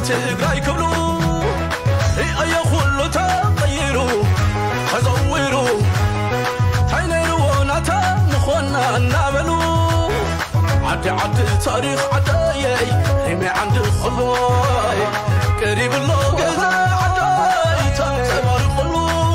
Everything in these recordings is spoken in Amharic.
ትግራይ ክብሉ እየ ኩሉ ተቐይሩ ተዘዊሩ እንታይ ነይርዎ ናተ ንኾና እናበሉ ዓዲ ዓዲ ታሪኽ ዓደየይ ሪመይ ዓንዲ ኸሎይ ቀሪብሎ ገዛ ዓደይ ተንፀባሪቑሉ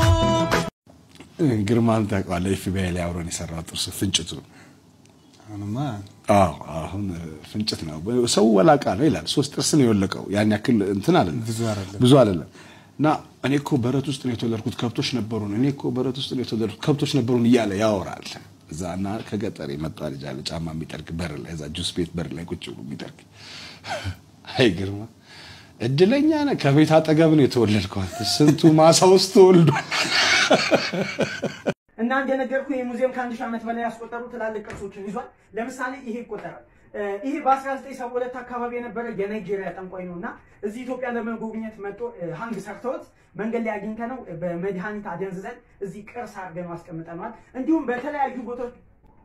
ግርማን ታውቀዋለህ? ኤፍቢአይ ላይ አብሮን የሰራው ጥርሱ ፍንጭቱ አሁንማ አዎ አሁን ፍንጭት ነው። ሰው ወላቃ ነው ይላል። ሶስት ጥርስ ነው የወለቀው። ያን ያክል እንትን አይደለም፣ ብዙ አይደለም። ብዙ አይደለም። እና እኔ እኮ በረት ውስጥ ነው የተወለድኩት ከብቶች ነበሩን፣ እኔ እኮ በረት ውስጥ ነው የተወለድኩት ከብቶች ነበሩን እያለ ያወራል። እዛ እና ከገጠር የመጣ ልጅ አለ ጫማ የሚጠርግ በር ላይ እዛ ጁስ ቤት በር ላይ ቁጭ ብሎ የሚጠርግ አይ ግርማ እድለኛ ነህ። ከቤት አጠገብ ነው የተወለድከው። አንተ ስንቱ ማሳ ውስጥ ተወልዷል። እና እንደነገርኩ ይህ ሙዚየም ከአንድ ሺህ ዓመት በላይ ያስቆጠሩ ትላልቅ ቅርሶችን ይዟል። ለምሳሌ ይሄ ይቆጠራል። እ፣ ይሄ በ1972 አካባቢ የነበረ የናይጄሪያ ጠንቋይ ነው እና እዚህ ኢትዮጵያ ለመጎብኘት መጥቶ እ፣ ሀንግ ሰርተውት መንገድ ላይ አግኝተ ነው በመድኃኒት አደንዝዘን እዚህ ቅርስ አድርገን አስቀምጠነዋል። እንዲሁም በተለያዩ ቦታዎች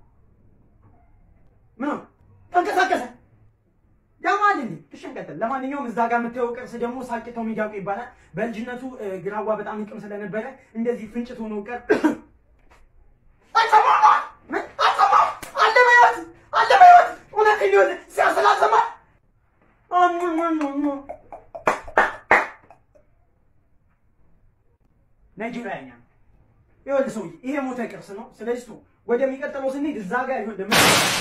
ምን ነው ተንቀሳቀሰ ያማል እንዴ ትሸንቀጥል። ለማንኛውም እዛ ጋር የምታየው ቅርስ ደግሞ ሳቂታው ሚዳቁ ይባላል። በልጅነቱ እ፣ ግራዋ በጣም ይቅም ስለነበረ እንደዚህ ፍንጭት ሆኖ ቀር ምን? አልሰማም። አለ በሕይወት አለ በሕይወት እውነቴን ነው ሲያስላሰማ ናይጄሪያኛ ነው። ይኸውልህ ሰውዬ ይሄ ሞተ ቅርስ ነው። ስለዚህ ቱ ወደሚቀጥለው ስንሄድ እዛ ጋር ይኸውልህ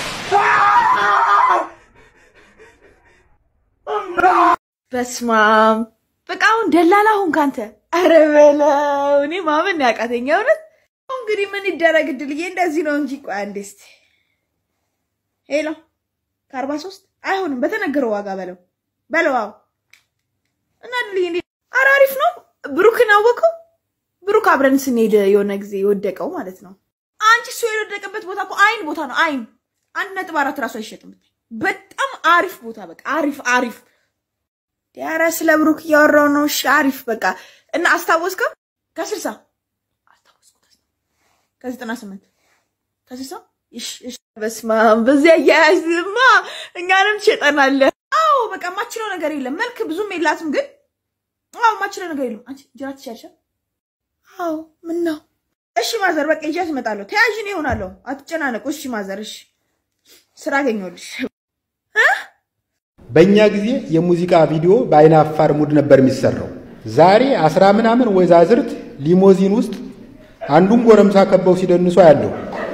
በስማም በቃ አሁን ደላላ ሁን ካንተ። አረ በለው እኔ ማመን ያቃተኝ እውነት። አሁን እንግዲህ ምን ይደረግ እድልዬ፣ እንደዚህ ነው እንጂ። ቆይ አንዴ እስኪ ሄሎ፣ ከአርባ ሶስት አይሆንም፣ በተነገረው ዋጋ በለው በለው። አዎ እና እድልዬ እንዴ፣ ኧረ አሪፍ ነው። ብሩክን አወቀው? ብሩክ አብረን ስንሄድ የሆነ ጊዜ የወደቀው ማለት ነው። አንቺ እሱ የወደቀበት ቦታ እኮ አይን ቦታ ነው። አይን አንድ ነጥብ አራት ራሱ አይሸጥም። በጣም አሪፍ ቦታ በቃ አሪፍ አሪፍ ኧረ ስለ ብሩክ እያወራው ነው። እሺ አሪፍ በቃ እና አስታወስከው? ከስልሳ አስታወስኩት። ከዘጠና ስምንት ከስልሳ እሺ እሺ። በስመ አብ በዚህ አያያዝማ እኛንም ትሸጠናለህ። አዎ በቃ የማችለው ነገር የለም። መልክ ብዙም የላትም ግን አዎ የማችለው ነገር የለም። አንቺ ጅራ ትሻልሻል። አዎ ምን ነው? እሺ ማዘር በቃ ይዣት እመጣለሁ። ተያዥ እኔ እሆናለሁ። አትጨናነቁ። እሺ ማዘር እሺ። ስራ አገኘሁልሽ። በእኛ ጊዜ የሙዚቃ ቪዲዮ በአይነ አፋር ሙድ ነበር የሚሰራው። ዛሬ አስራ ምናምን ወይዛዝርት ሊሞዚን ውስጥ አንዱን ጎረምሳ ከበው ሲደንሱ ያለው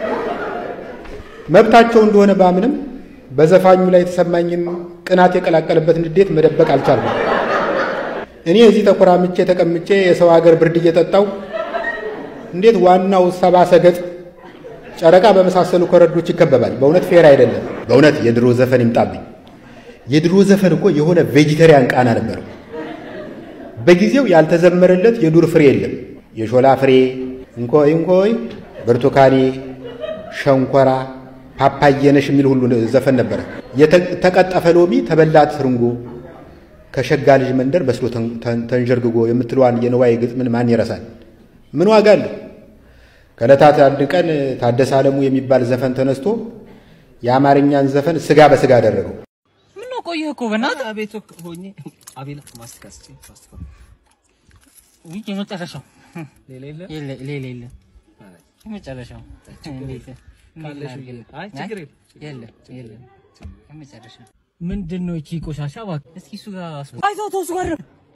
መብታቸው እንደሆነ ባምንም በዘፋኙ ላይ የተሰማኝን ቅናት የቀላቀለበት ንዴት መደበቅ አልቻልኩም። እኔ እዚህ ተኮራምቼ ተቀምጬ የሰው ሀገር ብርድ እየጠጣው እንዴት ዋናው ሰባ ሰገጥ ጨረቃ በመሳሰሉ ኮረዶች ይከበባል? በእውነት ፌር አይደለም። በእውነት የድሮ ዘፈን ይምጣብኝ። የድሮ ዘፈን እኮ የሆነ ቬጂተሪያን ቃና ነበረው። በጊዜው ያልተዘመረለት የዱር ፍሬ የለም። የሾላ ፍሬ፣ እንኮይ እንኮይ፣ ብርቱካኔ፣ ሸንኮራ፣ ፓፓየነሽ የሚል ሁሉ ዘፈን ነበረ። የተቀጠፈ ሎሚ ተበላት ትርንጎ፣ ከሸጋ ልጅ መንደር በስሎ ተንዠርግጎ የምትለዋን የንዋይ ግጥምን ማን ይረሳል? ምን ዋጋ አለው? ከዕለታት አንድ ቀን ታደሰ አለሙ የሚባል ዘፈን ተነስቶ የአማርኛን ዘፈን ስጋ በስጋ አደረገው። ምነው ቆየህ እኮ በእናትህ አቤት ሆኜ አቤላ ማስቲካ ስጪኝ ማስቲካ ውይ የመጨረሻው ሌላ የለ የለ ሌላ የለ የመጨረሻው እንዴት አይ ችግር የለም የለም የመጨረሻው ምንድን ነው እቺ ቆሻሻ እባክህ እስኪ እሱ ጋር አይተው ተው እሱ ጋር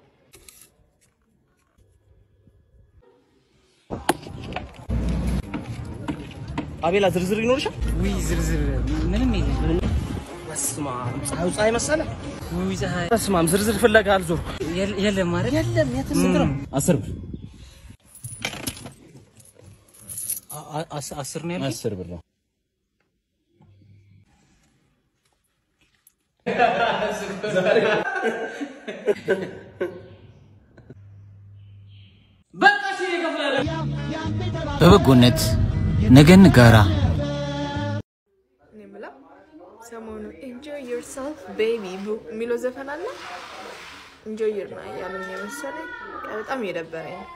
አቤላ ዝርዝር ይኖርሻል? ውይ ዝርዝር ምንም የለም በስመ አብ ፀሐዩ ፀሐይ መሰለ። ውይ ፀሐይ በስመ አብ ዝርዝር ፍለጋ አልዞርኩም። የለ- የለም ማለት የለም የትም ስንት ነው? አስር ብር አ- አ- አስ- አስር ነው ያልከኝ? አስር ብር ነው። በበጎነት ነገን ጋራ እኔ የምለው ሰሞኑ ኤንጆይ ዮርሰልፍ ቤቢ የሚለው ዘፈን አለ። ኢንጆይ ዩር ና እያሉኝ የመሰለኝ በጣም እየደበረኝ ነው።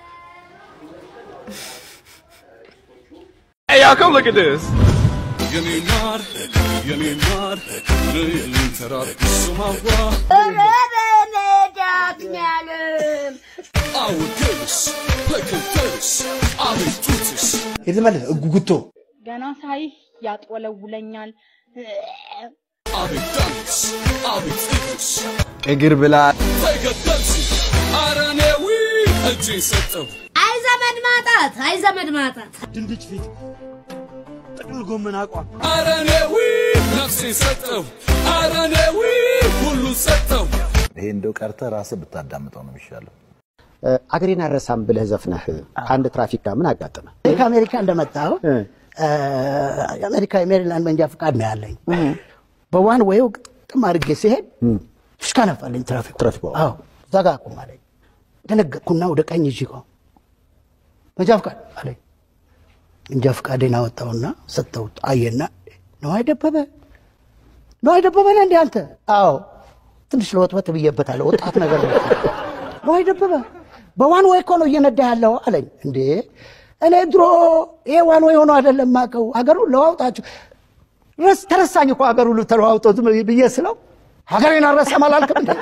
Hey, y'all, come look at this. የኔ ማር የኔ ማር ልንተራሱ ማዋ አትኛልን አውድስ በክንተርስ አቤቱትስ የተመለሰ ጉጉቶ ገና ሳይህ ያጥወለውለኛል። አቤት ዳንስ አቤት እግርስ እግር ብላ ተገደልስ አረኔዊ እጄን ሰጠው አይ ዘመድ ማጣት፣ አይ ዘመድ ማጣት። ድንች ፊት ጥቅል ጎመን አቋም አረኔዊ ነፍሴን ሰጠው አረኔዊ ሁሉን ሰጠው ይሄ እንደው ቀርተህ ራስህ ብታዳምጠው ነው የሚሻለው። አገሬን አልረሳም ብለህ ዘፍነህ ከአንድ ትራፊክ ጋር ምን አጋጠመ? ከአሜሪካ እንደመጣሁ የአሜሪካ የሜሪላንድ መንጃ ፈቃድ ነው ያለኝ። በዋን ዌው ግጥም አድርጌ ሲሄድ ፍሽካ ነፋለኝ ትራፊክ ትራፊክ አዎ እዛ ጋር አቁም አለኝ። ደነገጥኩና ወደ ቀኝ እጅ ቆም መንጃ ፈቃድ አለኝ። መንጃ ፈቃዴን አወጣውና ሰጠሁት። አየና ነዋይ ደበበ ነዋይ ደበበ ነህ እንዴ አንተ? አዎ ትንሽ ለወጥወጥ ብዬበታለሁ። ወጣት ነገር ነው። ነዋይ ደበበ በዋን ወይ እኮ ነው እየነዳ ያለው አለኝ። እንዴ እኔ ድሮ ይሄ ዋን ወይ ሆኖ አይደለም የማውቀው ሀገሩን ለዋውጣችሁ ረስ ተረሳኝ እኮ ሀገር ሁሉ ተለዋውጦ ዝም ብዬ ስለው ሀገሬን አልረሳም አላልክም እንዴ?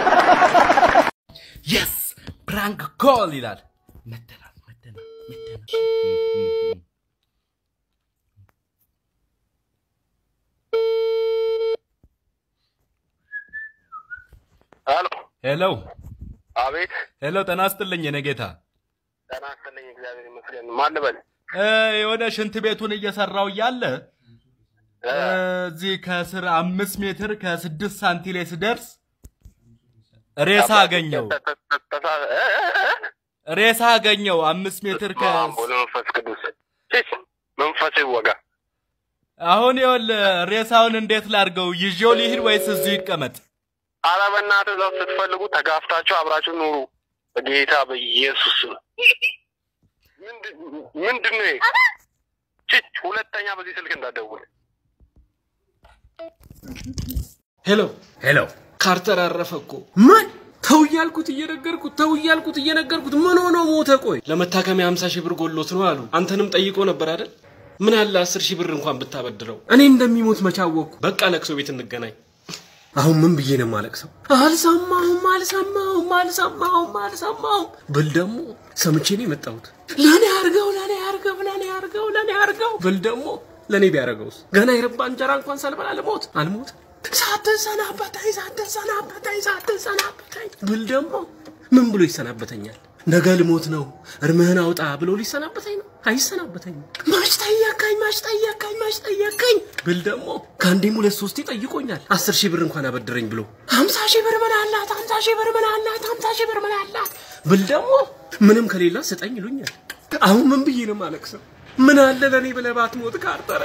የስ ፕራንክ ኮል ይላል። መደናል መደናል መደናል። ሄሎ ሄሎ አቤት ሄሎ፣ ጤና ይስጥልኝ የኔ ጌታ። ጤና ይስጥልኝ እግዚአብሔር ይመስገን ማን ልበል እ፣ የሆነ ሽንት ቤቱን እየሰራው እያለ እ፣ እዚህ ከስር አምስት ሜትር ከስድስት ሳንቲ ላይ ስደርስ ሬሳ አገኘው ሬሳ አገኘው አምስት ሜትር ከ ወደ መንፈስ ቅዱስ ቺች መንፈስ ይወጋ አሁን ይኸውልህ ሬሳውን እንዴት ላድርገው? ይዤው ሊሂድ ወይስ እዚሁ ይቀመጥ? ኧረ በእናትህ እዛው ስትፈልጉ ተጋፍታችሁ አብራችሁ ኑሩ በጌታ በኢየሱስ ስም ምንድን ምንድን ነው ይሄ? ቺች ሁለተኛ በዚህ ስልክ እንዳትደውል ሄሎ ሄሎ፣ ካርተር አረፈ እኮ። ምን ተው እያልኩት እየነገርኩት ተው እያልኩት እየነገርኩት ምን ሆኖ ሞተ? ቆይ ለመታከሚያ 50 ሺህ ብር ጎሎት ነው አሉ። አንተንም ጠይቆ ነበር አይደል? ምን አለ 10 ሺህ ብር እንኳን ብታበድረው። እኔ እንደሚሞት መቻወቅኩ። በቃ ለቅሶ ቤት እንገናኝ። አሁን ምን ብዬ ነው የማለቅሰው? አልሰማሁም አልሰማሁም አልሰማሁም አልሰማሁም ብል ደግሞ ሰምቼ ነው የመጣሁት። ለእኔ አርገው ለእኔ አርገው ለእኔ አርገው ለእኔ አርገው ብል ደግሞ ለእኔ ቢያደርገውስ? ገና የረባ እንጀራ እንኳን ሳልበላ ልሞት አልሞት ሳትሰናበተኝ ሳትሰናበተኝ ሳትሰናበተኝ ብል ደግሞ ምን ብሎ ይሰናበተኛል? ነገ ልሞት ነው እርምህን አውጣ ብሎ ሊሰናበተኝ ነው? አይሰናበተኝም። ማች ጠየቀኝ ማች ጠየቀኝ ማች ጠየቀኝ ብል ደግሞ ከአንዴም ሁለት ሶስቴ ጠይቆኛል። አስር ሺህ ብር እንኳን አበድረኝ ብሎ ሀምሳ ሺህ ብር ምን አላት ሀምሳ ሺህ ብር ምን አላት ሀምሳ ሺህ ብር ምን አላት ብል ደግሞ ምንም ከሌላ ስጠኝ ይሉኛል። አሁን ምን ብዬ ነው የማለቅሰው? ምን አለ ለእኔ ብለህ ባትሞት ካርተረ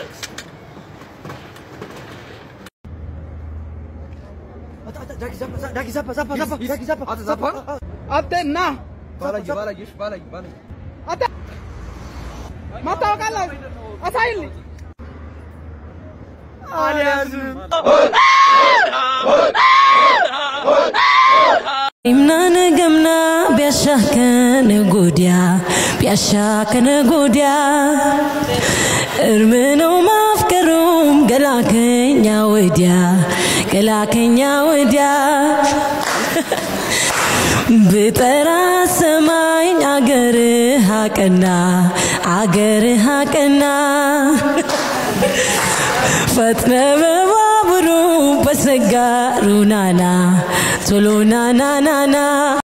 አንተ ና ባላየ ባላየሽ ባላየ ባላየ አንተ ማታወቃለህ አሳይልኝ አልያዝም Imnana gamna biasha kana godia biasha kana godia እርምነው ማፍቀሩም ገላከኛ ወዲያ ገላከኛ ወዲያ ብጠራ ሰማኝ አገርህ አቀና አገርህ አቀና ፈጥነ በባቡሩ በሰጋሩ ናና ቶሎ ናና ናና